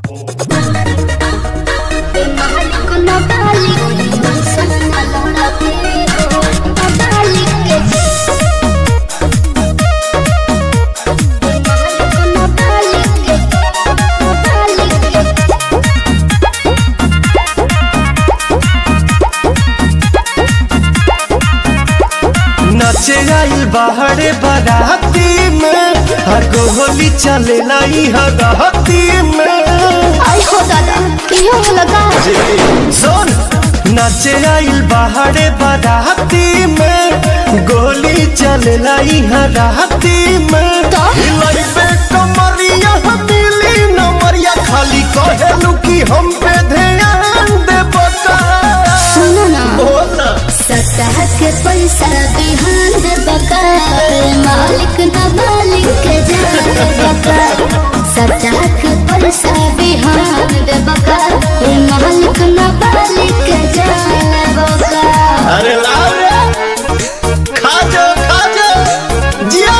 नचे आइल बाहरे बाराती में हर गोली चले लाई हराती में आई हो दादा कियो लगा सुन नचे आइल बाहरे बाराती में गोली चले लाई हराती में का? हिलाई पे कमरिया मिली नमरिया खाली कहेलू कि हम पे ध्यान दे बता सुनो ना बोल ना सतह के पैसा बिहान दे बका मालिक न मालिक के जान बका सतह के पैसा बिहान दे बका मालिक न मालिक के जान बका अरे लाओ रे खा जा खा जा जिया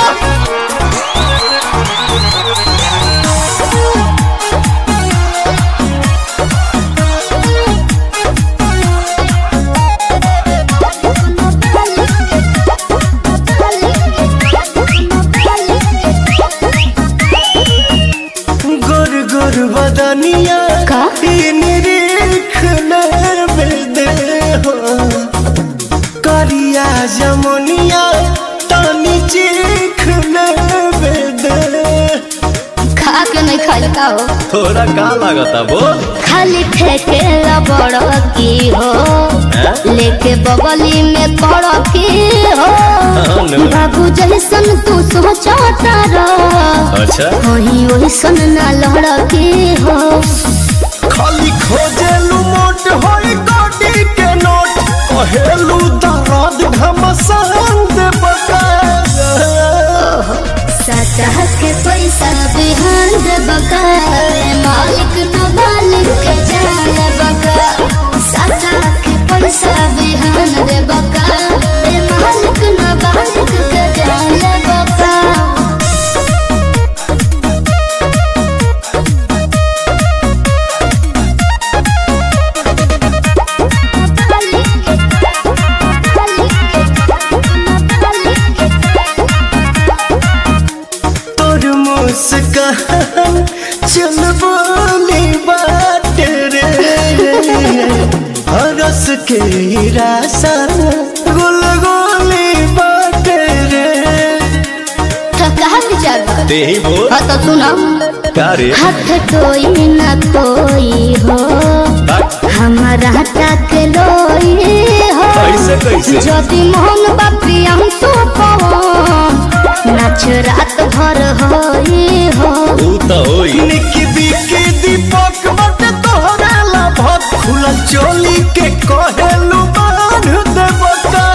गुर गुर बदनिया का? निरीख दे हो करिया जमुनिया तानी चीख दे खा के नहीं खाई का हो थोड़ा का लागता बोल खाली ठेके बड़ की हो लेके बगली में पड़ की हो हाँ, बाबू जैसन तू सोचता रह अच्छा वही वही सन ना लड़ की हो खाली खोजेलू मोट होई गोडी के नोट कहेलू दर्द घमसान दे बका सतह के पैसा बिहान दे बका मालिक न मालिक के जान बका सतह के पैसा बिहान दे बका मालिक न मालिक के जान बका तोर मुस्कान चल बोली बात रे हरस के रासा गुल गोली बात रे कहा विचार बा? ते ही बोल हाँ तो सुनो का रे हाथ कोई न कोई हो हमारा तक लोई हो कैसे कैसे যদি মোহন বাপি আমি তো নাচ রাত ভর হই হো ऊ तो होई निकी बिकी दीपक बट तोहरा ला भत खुलल चोली के कहेलू बांध दे बका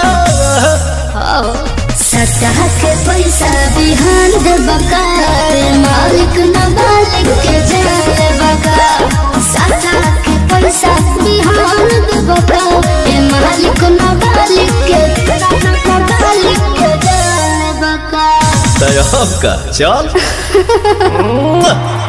सतह के पैसा बिहान दे बका मालिक न मालिक के जाए बका सतह के पैसा बिहान दे बका ए मालिक न मालिक के मालिक के जाए बका तय का चल